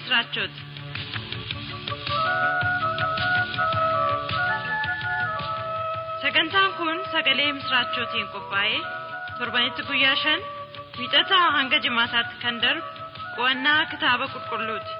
የምስራቾት sagantaan kun sagalee misraachootiin qophaa'ee torbanitti guyyaa shan wiixataa hanga jimaataatti kan darbu qo'annaa kitaaba qulqulluuti.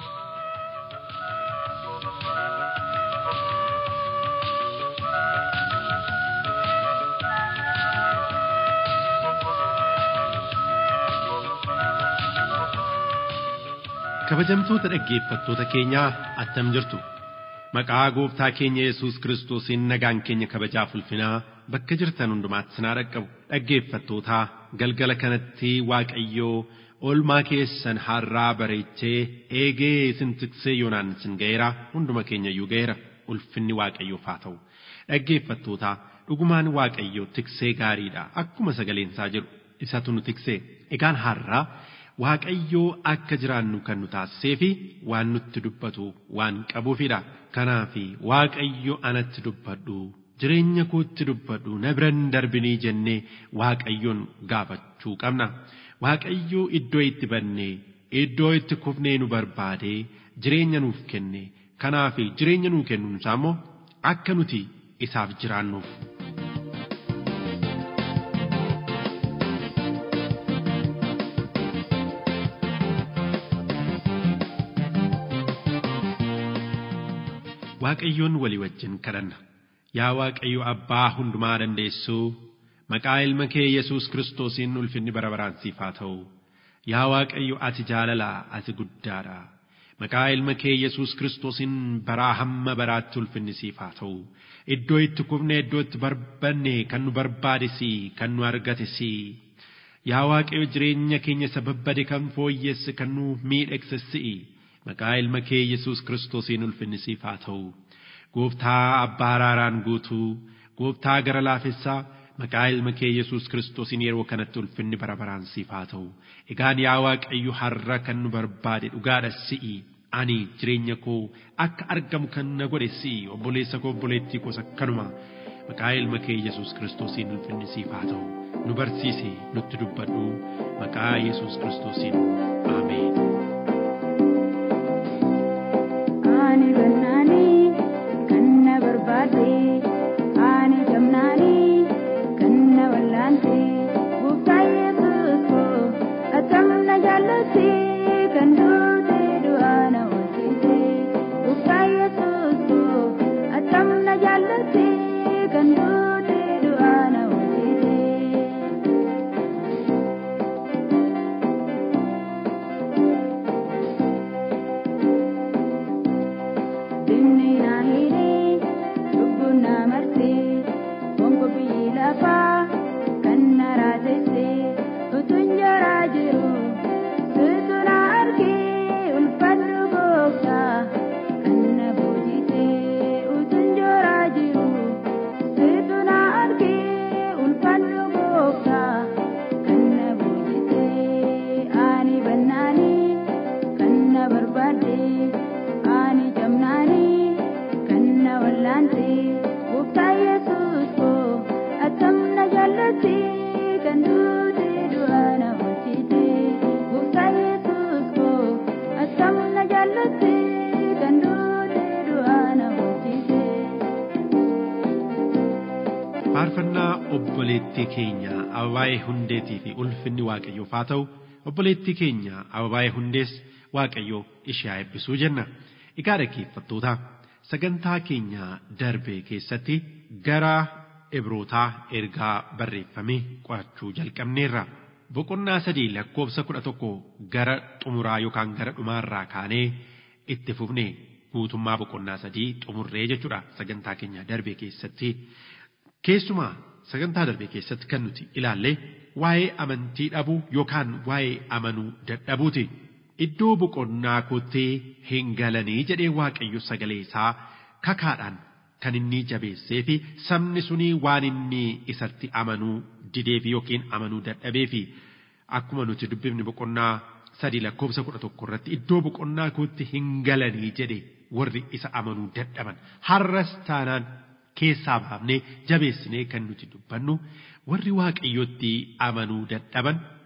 kabajamtoota dhaggeeffattoota keenyaa attam jirtu maqaa gooftaa keenya yesus kiristoosiin nagaan keenya kabajaaf ulfinaa bakka jirtan hundumaatti sinaa dhaqqabu dhaggeeffattootaa galgala kanatti waaqayyoo oolmaa keessan har'aa bareechee eegee isin tiksee yoonaan isin ga'eera hunduma keenya iyyuu ga'eera ulfinni waaqayyoof haa ta'u dhaggeeffattootaa dhugumaan waaqayyoo tiksee gaariidha akkuma sagaleensaa jedhu isatu nu tiksee egaan har'aa Waaqayyoo akka jiraannu kan nu taasisee fi waan nutti dubbatu waan qabuufidha. Kanaaf Waaqayyo anatti dubbadhu jireenya kootti dubbadhu na biran darbinii jennee Waaqayyoon gaafachuu qabna. Waaqayyoo iddoo itti bannee iddoo itti kufnee nu barbaadee jireenya nuuf kenne. Kanaaf jireenya nuu kennuun isaa immoo akka nuti isaaf jiraannuuf. Waaqayyoon walii wajjin kadhanna. Yaa Waaqayyo Abbaa hundumaa dandeessuu maqaa ilma kee Yesuus Kiristoosiin ulfinni bara baraan siif haa ta'u. Yaa Waaqayyo ati jaalalaa ati guddaadha. Maqaa ilma kee Yesuus Kiristoosiin baraa hamma baraatti ulfinni siif haa ta'u. Iddoo itti kufne iddoo itti barbanne kan nu barbaadesi kan nu argatesi. Yaa Waaqayyo jireenya keenya isa babbade kan fooyyesse kan nu miidhagsesi. maqaa ilma kee Yesuus Kiristoosiin ulfinni siif haa ta'u. Gooftaa abbaa araaraan guutuu, gooftaa gara laafessaa, maqaa ilma kee Yesuus Kiristoosiin yeroo kanatti ulfinni bara baraan siif haa ta'u. Egaan yaa Waaqayyo har'a kan nu barbaade dhugaadha si'i. Ani jireenya koo akka argamu kan na godhe si'i obboleessa koo obboleettii koos akkanuma. Maqaa ilma kee Yesuus Kiristoosiin ulfinni siif haa ta'u. Nu barsiisi nutti dubbadhu maqaa Yesuus Kiristoosiin. Ameen. Ani gannaani kan na barbaade ani gamnaani kan na wallaante gooftaa Yesuus koo akkam na jaallate kan duute du'aa na oolchite gooftaa Yesuus koo akkam na jaallate kan duute du'aa na oolchite. Dimni na hidhee lubbuun na marsee bongo biyyi lafaa kan na raasessee utuun jaraa jiru suutu na argee ulfannu gooftaa kan na boojitee utuun jaraa jiru suutu na argee ulfannu gooftaa kan na boojitee ani bannaanii kan na barbaadde. ani jamnaani kan na wallaante gooftaa yesuus koo akkam na jaallate kan duute du'aa na oolchite gooftaa yesuus koo akkam na jaallate kan duute du'aa na oolchite. Faarfannaa obboleettii keenya Ababaayee Hundeetii fi ulfinni Waaqayyoof haa ta'u obboleettii keenya Ababaayee Hundees Waaqayyoo ishee haa eebbisuu jenna. Egaa dhaggeeffattoota sagantaa keenya darbe keessatti gara Ibrootaa ergaa barreeffame qo'achuu jalqabneerra. Boqonnaa sadii lakkoofsa kudha tokko gara xumuraa yookaan gara dhumaarraa kaanee itti fufne guutummaa boqonnaa sadii xumurree jechuudha sagantaa keenya darbe keessatti. Keessumaa sagantaa darbe keessatti kan nuti ilaalle waa'ee amantii dhabuu yookaan waa'ee amanuu dadhabuuti. Iddoo boqonnaa koottee hin galanii jedhee Waaqayyo sagalee isaa kakaadhaan kan inni jabeessee fi sabni suni waan inni isatti amanuu dideef yookiin amanuu dadhabeef akkuma nuti dubbifni boqonnaa sadii lakkoofsa kudha tokko irratti iddoo boqonnaa kootti hin galanii jedhe warri isa amanuu dadhaban har'as taanaan keessaa baafnee jabeessinee kan nuti dubbannu warri waaqayyotti amanuu dadhaban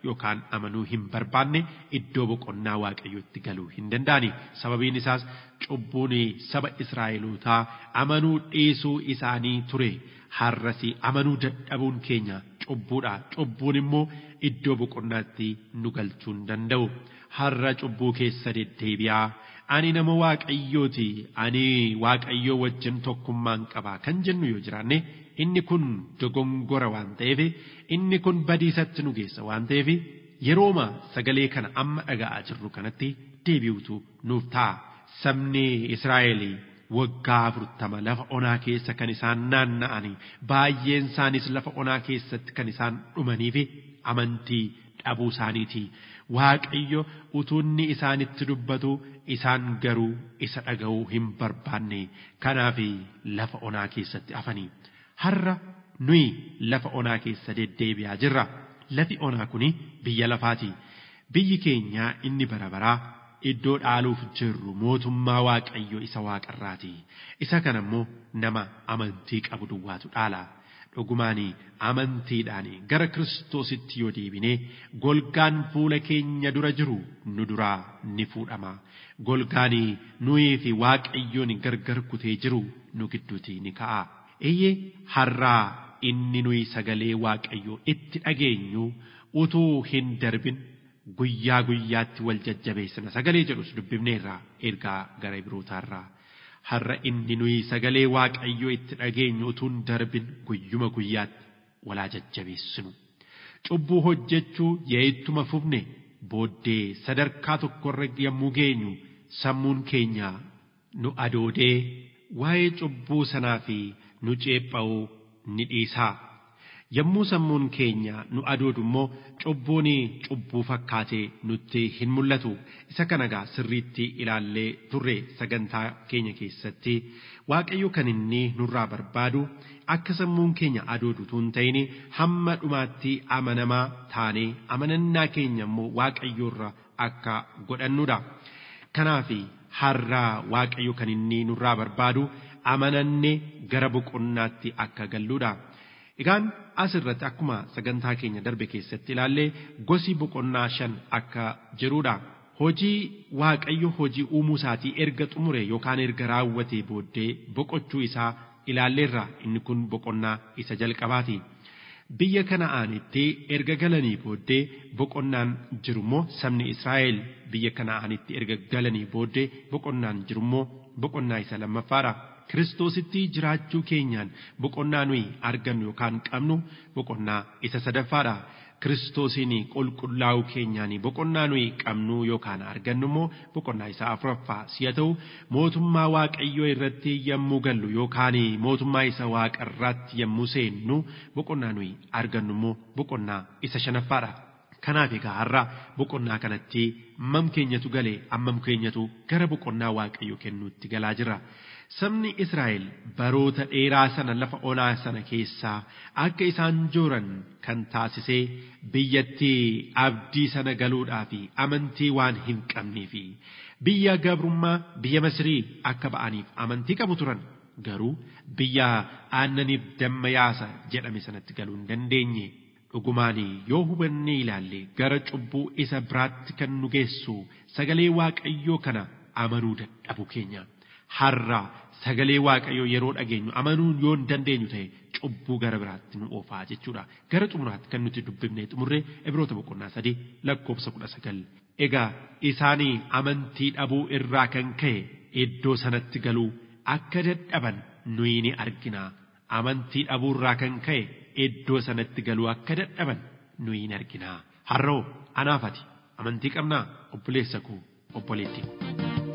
yookaan amanuu hin barbaanne iddoo boqonnaa waaqayyootti galuu hin danda'ani sababiin isaas cubbuun saba israa'elootaa amanuu dhiisuu isaanii ture har'as amanuu dadhabuun keenya cubbuudha cubbuun immoo iddoo boqonnaatti nu galchuu hin danda'u har'a cubbuu keessa deddeebi'aa ani nama waaqayyooti ani waaqayyoo wajjin tokkummaan qaba kan jennu yoo jiraanne inni kun dogongora waan ta'eef inni kun badiisatti nu geessa waan ta'eef yerooma sagalee kana amma dhaga'aa jirru kanatti deebi'utu nuuf ta'a sabni Israa'el waggaa afurtama lafa onaa keessa kan isaan naanna'anii baay'een isaanis lafa onaa keessatti kan isaan dhumanii fi amantii dhabuu isaaniiti. Waaqayyo utuunni isaanitti dubbatu isaan garuu isa dhaga'uu hin barbaanne kanaaf lafa onaa keessatti hafanii har'a nuyi lafa onaa keessa deddeebi'aa jirra lafi onaa kuni biyya lafaati biyyi keenya inni bara baraa iddoo dhaaluuf jirru mootummaa waaqayyo isa waaqarraati isa kana immoo nama amantii qabu duwwaatu dhaala. dhugumaanii amantiidhaan gara kiristoositti yoo deebine golgaan fuula keenya dura jiru nu duraa ni fuudhama golgaanii nuyi fi waaqayyoon gargar kutee jiru nu gidduutii ni ka'a eeyyee har'aa inni nuyi sagalee waaqayyoo itti dhageenyu utuu hin darbin guyyaa guyyaatti wal jajjabeessina sagalee jedhus dubbifneerraa ergaa gara birootaarraa. har'a inni nuyi sagalee waaqayyoo itti dhageenyu utuu hin darbin guyyuma guyyaatti walaa jajjabeessinu. Cubbuu hojjechuu yeettuma fufne booddee sadarkaa tokkorra yommuu geenyu sammuun keenya nu adoodee waa'ee cubbuu sanaa fi nu ceepha'uu ni dhiisaa. Yommuu sammuun keenya nu adoodu immoo cubbuun cubbuu fakkaatee nutti hin mul'atu. Isa kana gaa sirriitti ilaallee turre sagantaa keenya keessatti Waaqayyo kan inni nurraa barbaadu akka sammuun keenya adoodu tun ta'in hamma dhumaatti amanamaa taanee amanannaa keenya immoo Waaqayyoorra akka godhannudha. Kanaaf har'aa Waaqayyo kan inni nurraa barbaadu amananne gara boqonnaatti akka galluudha. Egaan asirratti akkuma sagantaa keenya darbe keessatti ilaallee gosi boqonnaa shan akka jirudha. Hojii Waaqayyo hojii uumuu isaatii erga xumure yookaan erga raawwatee booddee boqochuu isaa ilaalleerra inni kun boqonnaa isa jalqabaati. Biyya Kana'aanitti erga galanii booddee boqonnaan jirummoo sabni Israa'el biyya Kana'aanitti erga galanii booddee boqonnaan jirummoo boqonnaa isa lammaffaadha. Kiristoositti jiraachuu keenyaan boqonnaa nuyi argannu yookaan qabnu boqonnaa isa sadaffaadha. Kiristoosiin qulqullaa'uu keenyaan boqonnaa nuyi qabnu yookaan argannu immoo boqonnaa isa afuraffaa si'a ta'u mootummaa waaqayyoo irratti yommuu gallu yookaan mootummaa isa waaqarraatti yommuu seennu boqonnaa nuyi argannu immoo boqonnaa isa shanaffaadha. Kanaaf egaa har'a boqonnaa kanatti ammam keenyatu galee ammam keenyatu gara boqonnaa waaqayyo kennuutti galaa jira. Sabni Israa'el baroota dheeraa sana lafa onaa sana keessaa akka isaan jooran kan taasisee biyyattii abdii sana galuudhaa fi amantii waan hin qabnee fi biyya gabrummaa biyya Masirii akka ba'aniif amantii qabu turan. Garuu biyya aannaniif damma yaasa jedhame sanatti galuu hin dandeenye. Dhugumaan yoo hubannee ilaalle gara cubbuu isa biraatti kan nu geessu sagalee waaqayyoo kana amanuu dadhabuu keenya. Har'a sagalee waaqayyoo yeroo dhageenyu amanuu yoo hin dandeenyu ta'e cubbuu gara biraatti nu oofaa jechuudha. Gara xumuraatti kan nuti dubbifnee xumurree Ibroota boqonnaa sadii lakkoofsa kudha sagal. Egaa isaanii amantii dhabuu irraa kan ka'e iddoo sanatti galuu akka dadhaban nuyi ni argina. Amantii dhabuu irraa kan ka'e iddoo sanatti galuu akka dadhaban nuyi ni argina. Har'oo anaaf ati amantii qabnaa obboleessa koo obboleettii koo.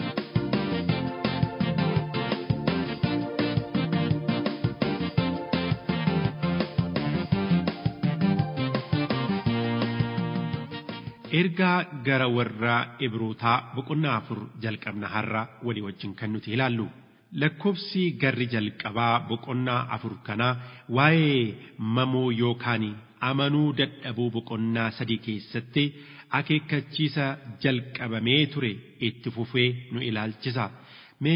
ergaa gara warra ibrootaa boqonnaa afur jalqabna har'a walii wajjin kan nuti ilaallu lakkoofsi garri jalqabaa boqonnaa afur kanaa waa'ee mamoo yookaan amanuu dadhabuu boqonnaa sadii keessatti akeekkachiisa jalqabamee ture itti fufee nu ilaalchisa mee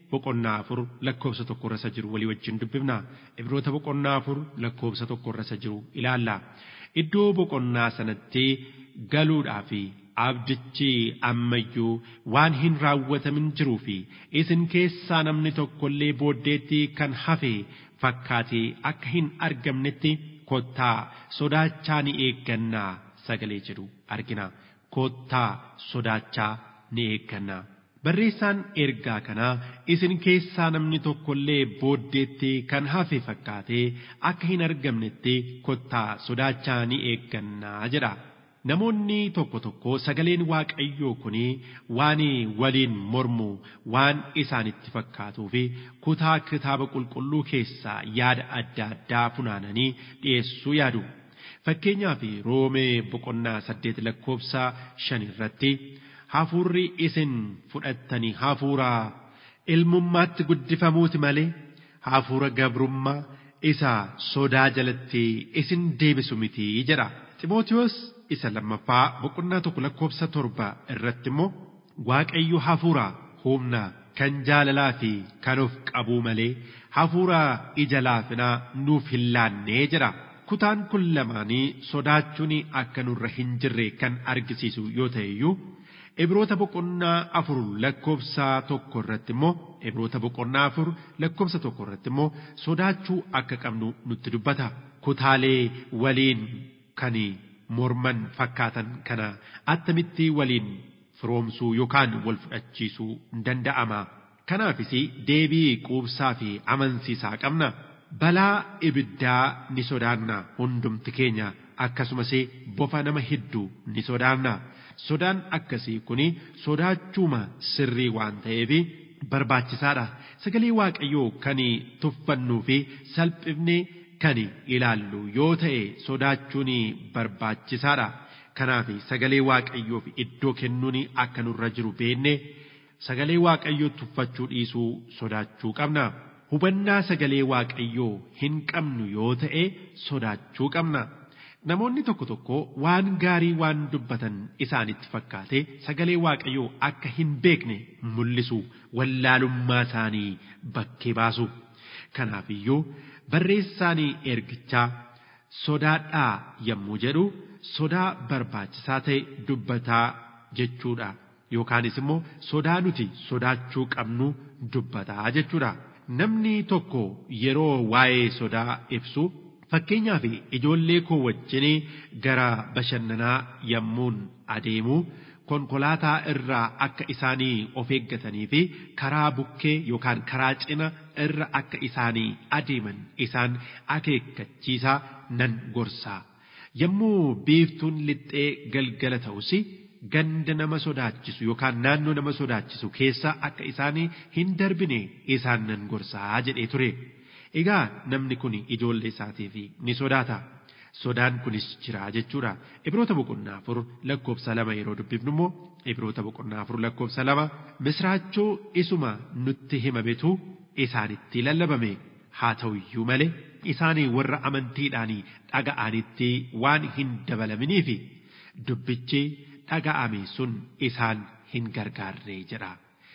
boqonnaa afur lakkoofsa tokko irra isa jiru walii wajjin dubbifna ibroota boqonnaa afur lakkoofsa tokko irra isa jiru ilaalla iddoo boqonnaa sanatti galuudhaa fi abdichi ammayyuu waan hin raawwatamin jiruu fi isin keessaa namni tokkollee booddeetti kan hafe fakkaatee akka hin argamnetti kottaa sodaachaa ni eeggannaa sagalee jedhu argina kottaa sodaachaa ni eeggannaa. Barreessaan ergaa kanaa isin keessaa namni tokkollee booddeetti kan hafe fakkaatee akka hin argamnetti kottaa sodaachaa ni eeggannaa jedha. Namoonni tokko tokko sagaleen waaqayyoo kun waan waliin mormu waan isaanitti fakkaatuu fi kutaa kitaaba qulqulluu keessaa yaada adda addaa funaananii dhiyeessuu yaadu. Fakkeenyaaf Roomee boqonnaa saddeet lakkoofsa shan irratti hafuurri isin fudhattanii hafuura ilmummaatti guddifamuuti malee hafuura gabrummaa isa sodaa jalatti isin deebisu miti jedha. Ximootiyoos isa lammaffaa boqonnaa tokko lakkoofsa torba irratti immoo Waaqayyo hafuura humna kan jaalalaa fi kan of qabuu malee hafuura ija laafinaa nuuf hin laannee jedha. Kutaan kun lamaanii sodaachuun akka nurra hin jirre kan argisiisu yoo ta'e iyyuu Ibroota boqonnaa afur lakkoofsa tokko irratti immoo Ibroota boqonnaa afur lakkoofsa tokko irratti immoo sodaachuu akka qabnu nutti dubbata. Kutaalee waliin kan morman fakkaatan kana attamitti waliin firoomsuu yookaan wal fudhachiisuu danda'ama. Kanaafis deebii quubsaa fi amansiisaa qabna. Balaa ibiddaa ni sodaanna hundumti keenya akkasumas bofa nama hedduu ni sodaanna. Sodaan akkasii kun sodaachuuma sirrii waan ta'eef barbaachisaadha. Sagalee Waaqayyoo kan tuffannuu fi salphifnee kan ilaallu yoo ta'e sodaachuun barbaachisaadha. Kanaaf sagalee Waaqayyoof iddoo kennuun akka nurra jiru beenne sagalee Waaqayyoo tuffachuu dhiisuu sodaachuu qabna. Hubannaa sagalee Waaqayyoo hin qabnu yoo ta'e sodaachuu qabna. Namoonni tokko tokko waan gaarii waan dubbatan isaanitti fakkaate sagalee Waaqayyoo akka hin beekne mul'isu wallaalummaa isaanii bakkee baasu. Kanaaf iyyuu barreessaan ergichaa sodaadhaa yommuu jedhu sodaa barbaachisaa ta'e dubbataa jechuudha. Yookaanis immoo sodaa nuti sodaachuu qabnu dubbataa jechuudha. Namni tokko yeroo waa'ee sodaa ibsu fakkeenyaaf ijoollee koo wajjin gara bashannanaa yommuun adeemu konkolaataa irraa akka isaanii of eeggatanii fi karaa bukkee yookaan karaa cina irra akka isaanii adeeman isaan akeekkachiisaa nan gorsaa. Yommuu biiftuun lixxee galgala ta'us ganda nama sodaachisu yookaan naannoo nama sodaachisu keessa akka isaanii hin darbine isaan nan gorsaa jedhee ture. Egaa namni kun ijoollee isaatiif ni sodaata. Sodaan kunis jira jechuudha. Ibroota boqonnaa afur lakkoofsa lama yeroo dubbifnu immoo Ibroota boqonnaa afur lakkoofsa lama misraachoo isuma nutti himametu isaanitti lallabame haa ta'u iyyuu malee isaanii warra amantiidhaan dhaga'anitti waan hin dabalaminiif dubbichi dhaga'ame sun isaan hin gargaarre jedha.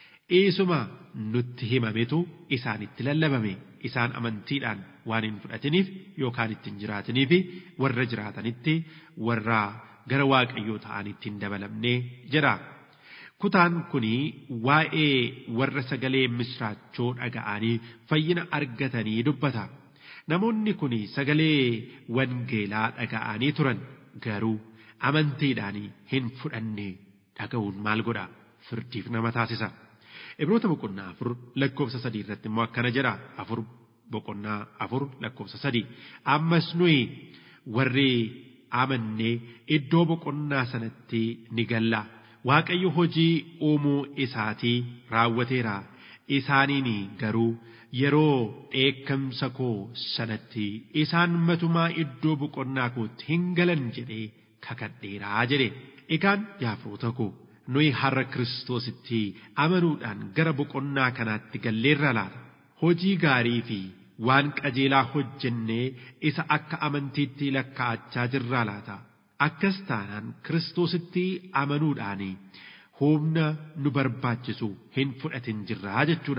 Isuma nutti himametu isaanitti lallabame isaan amantiidhaan waan hin fudhatiniif yookaan ittiin jiraatiniif warra jiraatanitti warra gara waaqayyoo ta'anitti hin dabalamne jedha. Kutaan kun waa'ee warra sagalee misraachoo dhaga'anii fayyina argatanii dubbata. Namoonni kun sagalee wangeelaa dhaga'anii turan garuu amantiidhaan hin fudhanne dhaga'uun maal godha firdiif nama taasisa. Ibroota boqonnaa afur lakkoofsa sadii irratti immoo akkana jedha afur boqonnaa afur lakkoofsa sadii ammas nuyi warri amannee iddoo boqonnaa sanatti ni galla waaqayyo hojii uumuu isaatii raawwateera isaaniin garuu yeroo dheekkamsa koo sanatti isaan matumaa iddoo boqonnaa kootti hin galan jedhee kakadheeraa jedhe egaan yaafoota koo nuyi har'a kiristoositti amanuudhaan gara boqonnaa kanaatti galleerra laata hojii gaarii fi waan qajeelaa hojjennee isa akka amantiitti lakkaa'achaa jirraa laata akkas taanaan kiristoositti amanuudhaan humna nu barbaachisu hin fudhatin jirraa jechuudha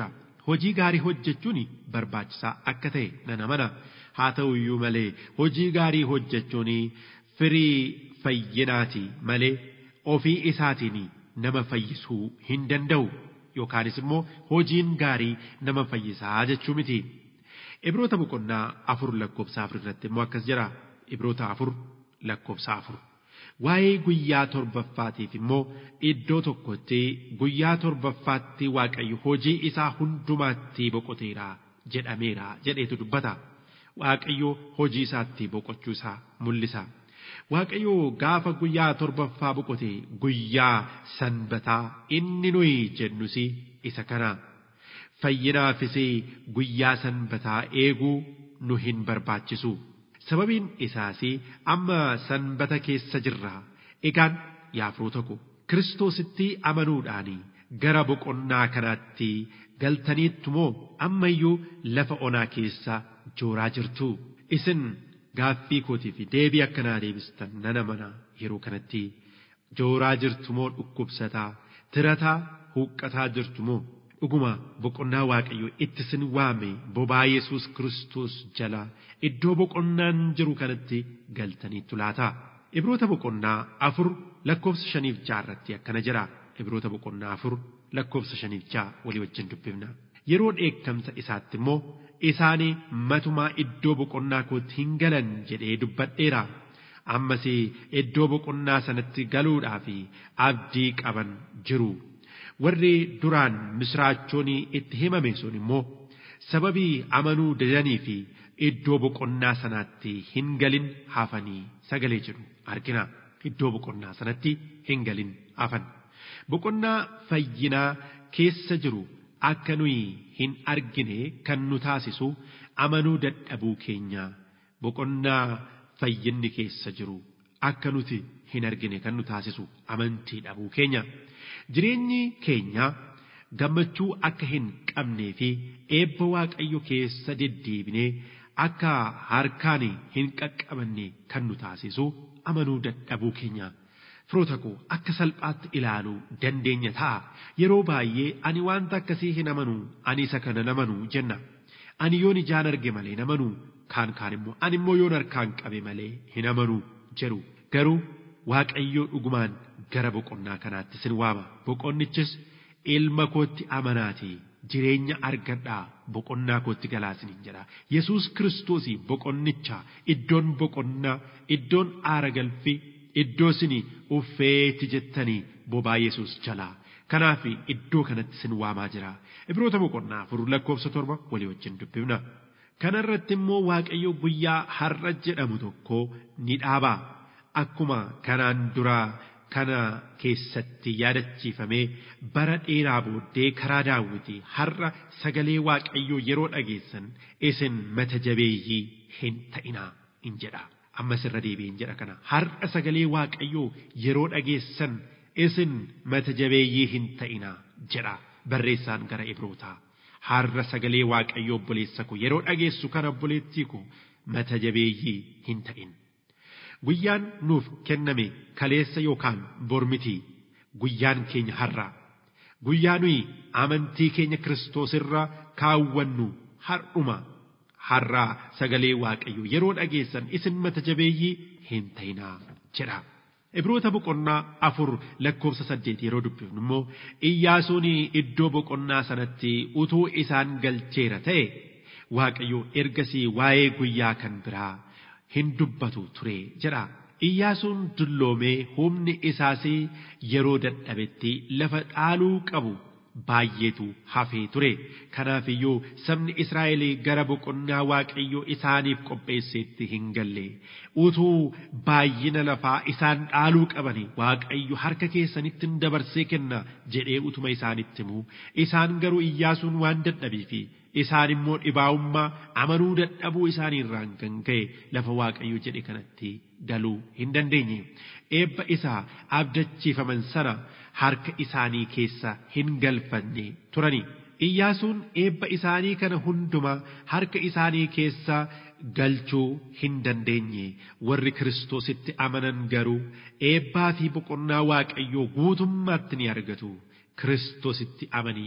hojii gaarii hojjechuun barbaachisaa akka ta'e nan amana haa ta'u iyyuu malee hojii gaarii hojjechuun firii fayyinaati malee ofii isaatiin nama fayyisuu hin danda'u yookaanis immoo hojiin gaarii nama fayyisaa jechuu miti. Ibroota boqonnaa afur lakkoofsa afur irratti immoo akkas jira. Ibroota afur lakkoofsa afur. Waa'ee guyyaa torbaffaatiif immoo iddoo tokkotti guyyaa torbaffaatti Waaqayyo hojii isaa hundumaatti boqoteera jedhameera jedheetu dubbata. Waaqayyo hojii isaatti boqochuu isaa mul'isa. Waaqayyo gaafa guyyaa torbaffaa boqote guyyaa sanbataa inni nuyi jennus isa kana. Fayyinaafis guyyaa sanbataa eeguu nu hin barbaachisu. Sababiin isaas amma sanbata keessa jirra. Egaan yaa firoota ko Kiristoositti amanuudhaan gara boqonnaa kanaatti galtaniittu moo ammayyuu lafa onaa keessa jooraa jirtu. Isin gaaffii kootii fi deebii akkanaa deebistan nan amana yeroo kanatti jooraa jirtu moo dhukkubsataa tirataa huqqataa jirtu moo dhuguma boqonnaa waaqayyo itti sin waame bobaa Yesuus Kiristoos jala iddoo boqonnaan jiru kanatti galtaniittu laata. Ibroota boqonnaa afur lakkoofsa shaniif jaarratti akkana jira. Ibroota boqonnaa afur lakkoofsa shaniif jaa walii wajjin dubbifna. Yeroo dheekkamsa isaatti immoo isaanii matumaa iddoo boqonnaa kootti hin galan jedhee dubbadheera. Ammas iddoo boqonnaa sanatti galuudhaaf abdii qaban jiru. warri duraan misraachoon itti himame sun immoo sababii amanuu didanii fi iddoo boqonnaa sanaatti hin galin hafanii sagalee jedhu argina iddoo boqonnaa sanatti hin galin hafan boqonnaa fayyinaa keessa jiru akka nuyi hin argine kan nu taasisu amanuu dadhabuu keenya boqonnaa fayyinni keessa jiru akka nuti hin argine kan nu taasisu amantii dhabuu keenya. Jireenyi keenya gammachuu akka hin qabnee fi eebba waaqayyo keessa deddeebinee akka harkaan hin qaqqabanne kan nu taasisu amanuu dadhabuu keenya. Firoota koo akka salphaatti ilaaluu dandeenya ta'a. Yeroo baay'ee ani wanta akkasii hin amanuu ani isa kana namanu jenna. Ani yoon ijaan arge malee namanu kaan kaan immoo ani immoo yoon harkaan qabe malee hin amanuu jedhu. Garuu waaqayyoo dhugumaan gara boqonnaa kanaatti sin waama. Boqonnichis ilma kootti amanaatii jireenya argadhaa boqonnaa kootti galaasiniin jedha. Yesuus kiristoos boqonnicha iddoon boqonnaa iddoon aara galfii iddoo isin uffeetti jettanii bobaa Yesuus jalaa. Kanaaf iddoo kanatti sin waamaa jira. Ibroota boqonnaa afur lakkoofsa torba walii wajjin dubbifna. Kanarratti immoo Waaqayyo guyyaa har'a jedhamu tokko ni dhaabaa. Akkuma kanaan duraa kana keessatti yaadachiifamee bara dheeraa booddee karaa daawwitii har'a sagalee waaqayyoo yeroo dhageessan isin mata jabeeyyii hin ta'inaa in jedha. Ammas irra deebiin jedha kana har'a sagalee waaqayyoo yeroo dhageessan isin mata jabeeyyii hin ta'inaa jedha barreessaan gara Ibrootaa. Har'a sagalee waaqayyoo obboleessa koo yeroo dhageessu kana obboleettii koo mata jabeeyyii hin ta'in. Guyyaan nuuf kenname kaleessa yookaan bormiti guyyaan keenya har'a. Guyyaa nuyi amantii keenya Kiristoos irra kaawwannu har'uma har'aa sagalee waaqayyo yeroo dhageessan isin mata jabeeyyii hin ta'inaa jedha. Ibroota boqonnaa afur lakkoofsa saddeet yeroo dubbifnu immoo Iyyaasuun iddoo boqonnaa sanatti utuu isaan galcheera ta'e waaqayyo ergasii waa'ee guyyaa kan biraa hin dubbatu ture jedha. Iyyaasuun dulloomee humni isaas yeroo dadhabetti lafa dhaaluu qabu baay'eetu hafee ture. Kanaaf iyyuu sabni Israa'el gara boqonnaa waaqayyoo isaaniif qopheesseetti hin galle. Utuu baay'ina lafaa isaan dhaaluu qabani waaqayyo harka keessanitti dabarsee kenna jedhee utuma isaanitti himu. Isaan garuu Iyyaasuun waan dadhabeefi isaan immoo dhibaa'ummaa amanuu dadhabuu isaaniirraan kan ka'e lafa waaqayyo jedhe kanatti galuu hin dandeenye. Eebba isaa abdachiifaman sana harka isaanii keessa hin galfanne turani. Iyyaasuun eebba isaanii kana hundumaa harka isaanii keessa galchuu hin dandeenye. Warri Kiristoositti amanan garuu eebbaa fi boqonnaa waaqayyoo guutummaatti ni argatu. Kiristoositti amanii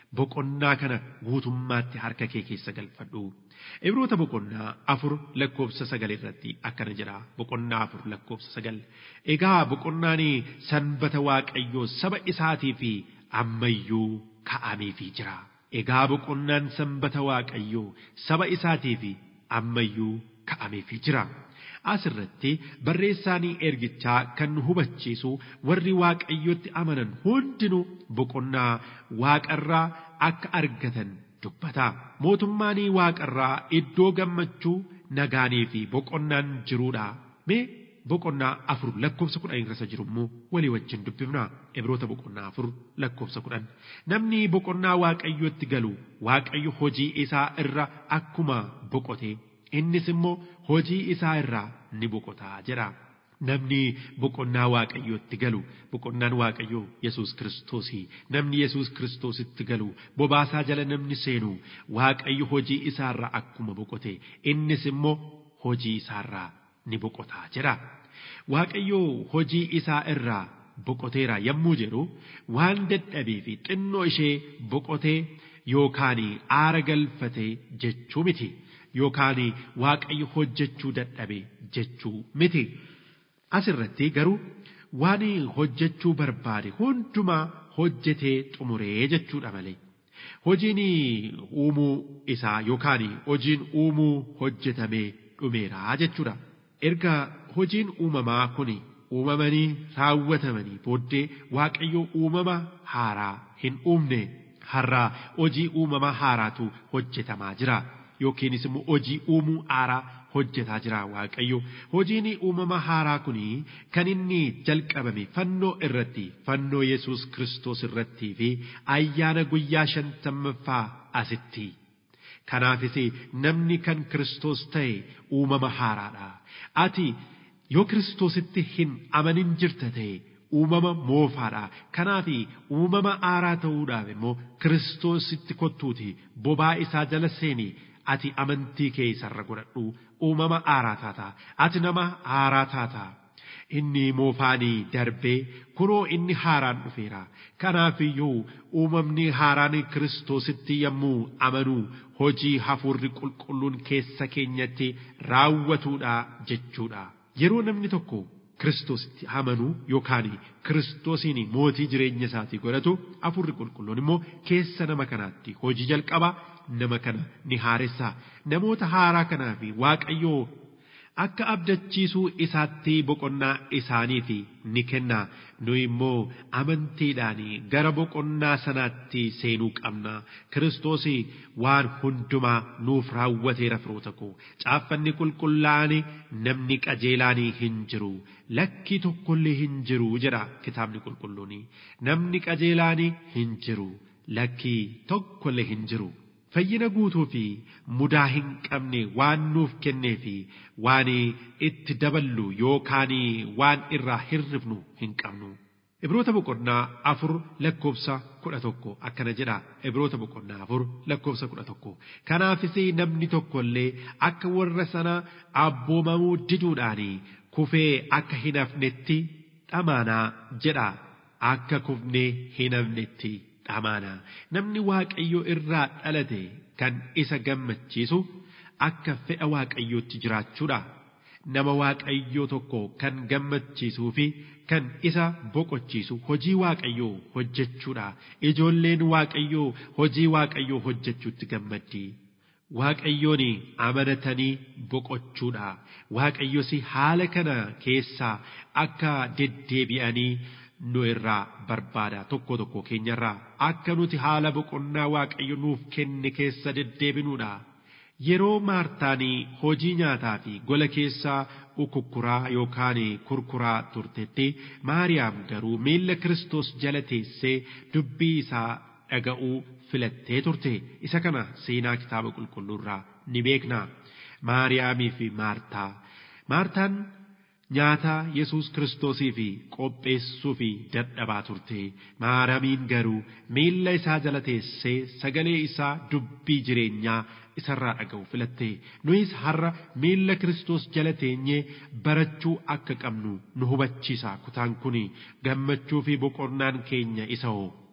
boqonnaa kana guutummaatti harka kee keessa galfadhu. Ibroota boqonnaa afur lakkoofsa sagal irratti akkana jedha boqonnaa afur lakkoofsa sagal. Egaa boqonnaan sanbata waaqayyoo saba isaatii fi ammayyuu ka'ameefii jira. Egaa boqonnaan sanbata waaqayyoo saba isaatii fi ammayyuu ka'ameefii jira. Asirratti barreessaanii ergichaa kan nu hubachiisu warri waaqayyotti amanan hundinuu boqonnaa waaqarraa akka argatan dubbata. Mootummaan waaqarraa iddoo gammachuu nagaanii fi boqonnaan jiruudha. Mee boqonnaa afur lakkoofsa kudhan irra jiru immoo walii wajjin dubbifna. Ibroota boqonnaa afur lakkoofsa kudhan. Namni boqonnaa waaqayyootti galu waaqayyo hojii isaa irra akkuma boqote innis immoo hojii isaa irraa ni boqotaa jedha. Namni boqonnaa waaqayyootti galu boqonnaan waaqayyoo Yesuus Kiristoosii namni Yesuus Kiristoositti galu bobaasaa jala namni seenu waaqayyo hojii isaarraa akkuma boqote innis immoo hojii isaarraa ni boqotaa jedha. Waaqayyoo hojii isaa irraa boqoteera yommuu jedhu waan dadhabee fi xinnoo ishee boqotee yookaan aara galfatee jechuu miti. yookaan waaqayyo hojjechuu dadhabe jechuu miti. Asirratti garuu waan hojjechuu barbaade hundumaa hojjetee xumuree jechuudha malee. Hojiin uumuu isaa yookaan hojiin uumuu hojjetamee dhumeera jechuudha. Erga hojiin uumamaa kun uumamanii raawwatamanii booddee waaqayyo uumama haaraa hin uumne har'aa hojii uumama haaraatu hojjetamaa jira. yookiinis immoo hojii uumuu haaraa hojjetaa jira waaqayyo hojiin uumama haaraa kun kan inni jalqabame fannoo irratti fannoo yesus kristos irrattii fi ayyaana guyyaa shantammaffaa asitti kanaafis namni kan kristos ta'e uumama haaraadha ati yoo kristositti hin amanin jirta ta'e uumama moofaadha kanaaf uumama haaraa ta'uudhaaf immoo kristositti kottuuti bobaa isaa jala seeni ati amantii kee isarra godhadhu uumama haaraa taata ati nama haaraa taata inni moofaanii darbee kunoo inni haaraan dhufeera kanaafiyyuu uumamni haaraan kiristoositti yommuu amanuu hojii hafuurri qulqulluun keessa keenyatti raawwatuudha jechuudha yeroo namni tokko kiristoositti amanuu yookaan kiristoosiin mootii jireenya isaatii godhatu hafuurri qulqulluun immoo keessa nama kanaatti hojii jalqaba nama kana ni haaressa namoota haaraa kanaa fi waaqayyoo akka abdachiisuu isaatti boqonnaa isaaniiti ni kenna nu immoo amantiidhaan gara boqonnaa sanaatti seenuu qabna kiristoos waan hundumaa nuuf raawwateera firoota koo caaffanni qulqullaa'aan namni qajeelaan hin jiru lakkii tokkollee hin jiru jedha kitaabni qulqulluun namni qajeelaan hin jiru lakkii tokkollee hin jiru. fayyina guutuu fi mudaa hin qabne waan nuuf kennee fi waan itti daballu yookaan waan irraa hirrifnu hin qabnu. Ibroota boqonnaa afur lakkoofsa kudha tokko akkana jedha. Ibroota boqonnaa afur lakkoofsa kudha tokko. Kanaafis namni tokkollee akka warra sana abboomamuu diduudhaan kufee akka hin hafnetti dhamaanaa jedha. Akka kufnee hin hafnetti. dhamaana namni waaqayyo irraa dhalate kan isa gammachiisu akka fedha waaqayyootti jiraachuudha nama waaqayyoo tokko kan gammachiisuu fi kan isa boqochiisu hojii waaqayyoo hojjechuudha ijoolleen waaqayyoo hojii waaqayyoo hojjechuutti gammaddi waaqayyoon amanatanii boqochuudha waaqayyos haala kana keessaa akka deddeebi'anii nu irraa barbaada tokko tokko keenyarraa akka nuti haala boqonnaa waaqayyo nuuf kenne keessa deddeebinuudha. Yeroo maartaanii hojii nyaataa fi gola keessaa ukukkuraa yookaan kurkuraa turtetti Maariyaam garuu miilla Kiristoos jala teessee dubbii isaa dhaga'uu filattee turte. Isa kana seenaa kitaaba qulqulluurraa ni beekna. Maariyaamii fi Maartaa. Maartaan nyaata Yesuus Kiristoosii fi qopheessuu fi dadhabaa turte. Maariyaamiin garuu miilla isaa jala teessee sagalee isaa dubbii jireenyaa isarraa dhaga'u filatte. Nuyis har'a miilla Kiristoos jala teenyee barachuu akka qabnu nu hubachiisa kutaan kun gammachuu fi boqonnaan keenya isa hoo.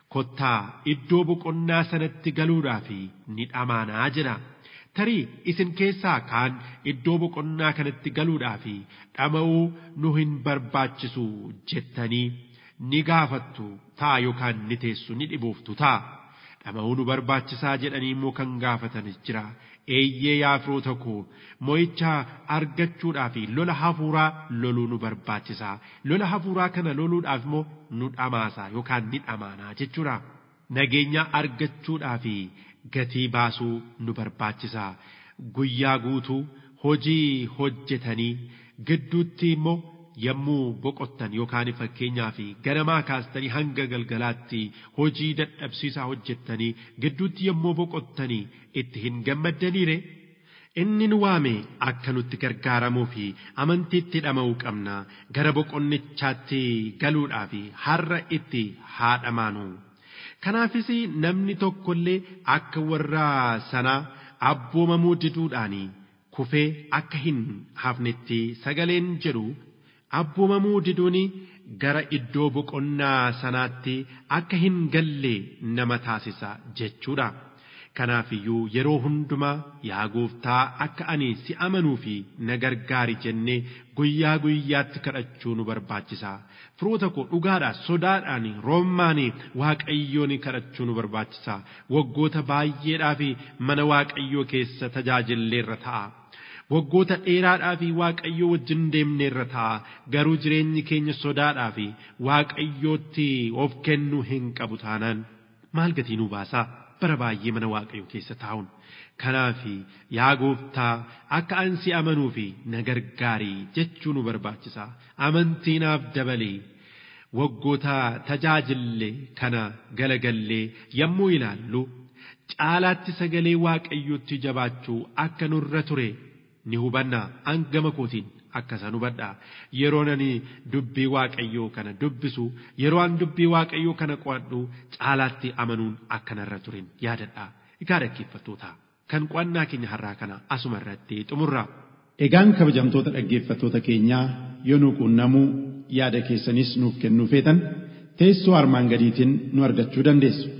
kottaa iddoo boqonnaa sanatti galuudhaaf ni dhamaanaa jira. Tarii isin keessaa kaan iddoo boqonnaa kanatti galuudhaaf dhama'uu nu hin barbaachisu jettanii ni gaafattu ta'a yookaan ni teessu ni dhibooftu ta'a. Dhama'uu nu barbaachisaa jedhanii immoo kan gaafatanis jira. Eeyyee yaa firoota koo mo'icha argachuudhaaf lola hafuuraa loluu nu barbaachisaa. Lola hafuuraa kana loluudhaaf immoo nu dhamaasaa yookaan ni dhamaanaa jechuudha. Nageenya argachuudhaaf gatii baasuu nu barbaachisaa. Guyyaa guutuu hojii hojjetanii gidduutti immoo yommuu boqottan yookaan fakkeenyaaf ganamaa kaastanii hanga galgalaatti hojii dadhabsiisaa hojjettanii gidduutti yommuu boqottanii itti hin gammaddaniire inni nu waame akka nutti gargaaramuu fi amantiitti dhama'uu qabna gara boqonnichaatti galuudhaaf har'a itti haa dhamaanu. Kanaafis namni tokkollee akka warra sanaa abboomamuu diduudhaan kufee akka hin hafnetti sagaleen jedhu abboomamuu diduun gara iddoo boqonnaa sanaatti akka hin galle nama taasisa jechuudha. Kanaaf iyyuu yeroo hundumaa yaa gooftaa akka ani si amanuu fi na gargaari jennee guyyaa guyyaatti kadhachuu nu barbaachisa. Firoota koo dhugaadhaan sodaadhaan roommaan waaqayyoon kadhachuu nu barbaachisa. Waggoota baay'eedhaaf mana waaqayyoo keessa tajaajilleerra ta'a. Waggoota dheeraadhaaf waaqayyoo wajjin deemneerra ta'a. Garuu jireenyi keenya sodaadhaaf waaqayyootti of kennuu hin qabu taanaan maal gatii nu baasa? bara baay'ee mana waaqayyoo keessa taa'uun kanaaf yaa gooftaa akka an si amanuu fi na gargaarii jechuu nu barbaachisa amantiinaaf dabalee waggoota tajaajille kana galagallee yommuu ilaallu caalaatti sagalee waaqayyootti jabaachuu akka nurra ture ni hubanna hangama kootiin akkasan hubadha yeroo ani dubbii waaqayyoo kana dubbisu yeroo an dubbii waaqayyoo kana qo'adhu caalaatti amanuun akkanarra turin yaadadha egaa dhaggeeffattoota kan qo'annaa keenya har'aa kana asuma irratti xumurra. Egaan kabajamtoota dhaggeeffattoota keenyaa yoo nu quunnamuu yaada keessanis nuuf kennuu feetan teessoo armaan gadiitiin nu argachuu dandeessu.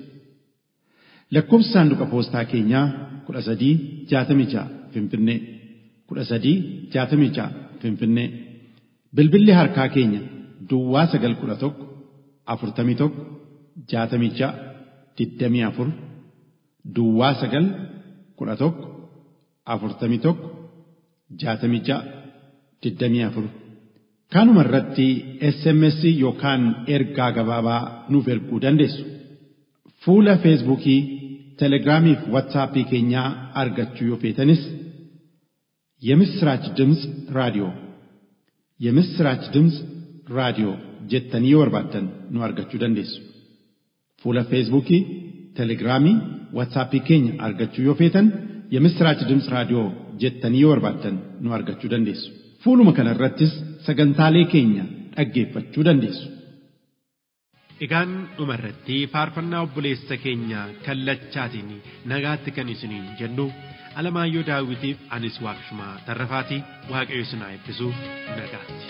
Lakkoofsi saanduqa poostaa keenyaa kudha sadii jaatamii ja'a Finfinnee kudha sadii jaatamii ja'a Finfinnee. Bilbilli harkaa keenya Duwwaa sagal kudha tokko afurtamii tokko jaatamii ja'a digdamii afur Duwwaa sagal kudha tokko afurtamii tokko jaatamii ja'a digdamii afur. Kanuma irratti SMS yookaan ergaa gabaabaa nuuf erguu dandeessu. Fuula Feesbuukii, Telegiraamii fi Waatsaappii keenyaa argachuu yoo feetanis የምስራች ድምፅ ራዲዮ የምስራች ድምፅ ራዲዮ jettanii yoo barbaaddan nu argachuu dandeessu. Fuula Feesbuukii, Telegiraamii, Waatsaappii keenya argachuu yoo feetan የምስራች ድምፅ raadiyoo jettanii yoo barbaaddan nu argachuu dandeessu. Fuuluma kana irrattis sagantaalee keenya dhaggeeffachuu dandeessu. Egaan dhumarratti faarfannaa obboleessa keenya kallachaatiin nagaatti kan isiniin jennu Alamaayyoo Daawitiif anis waaqshumaa tarrafaatii waaqayyo isin haa eebbisu nagaatti.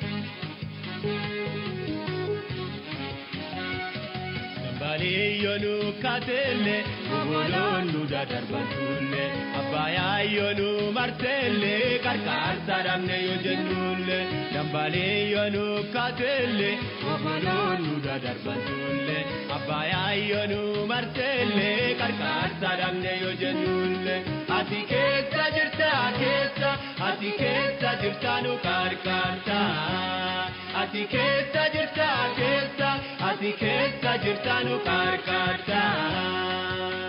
Baaliyyoo nu kaatelle oboloon nu dadarbattulle abbaayaayyoo nu martelle qarqaarsa dhabne yoo jennulle dambaaliyyoo nu kaatelle oboloon nu dadarbattulle abbaayaayyoo nu martelle qarqaarsa dhabne yoo jennulle ati keessa jirta keessa ati keessa jirta nu qarqaarta ati keessa jirta keessa ati keessa jirta nu qarqaarta.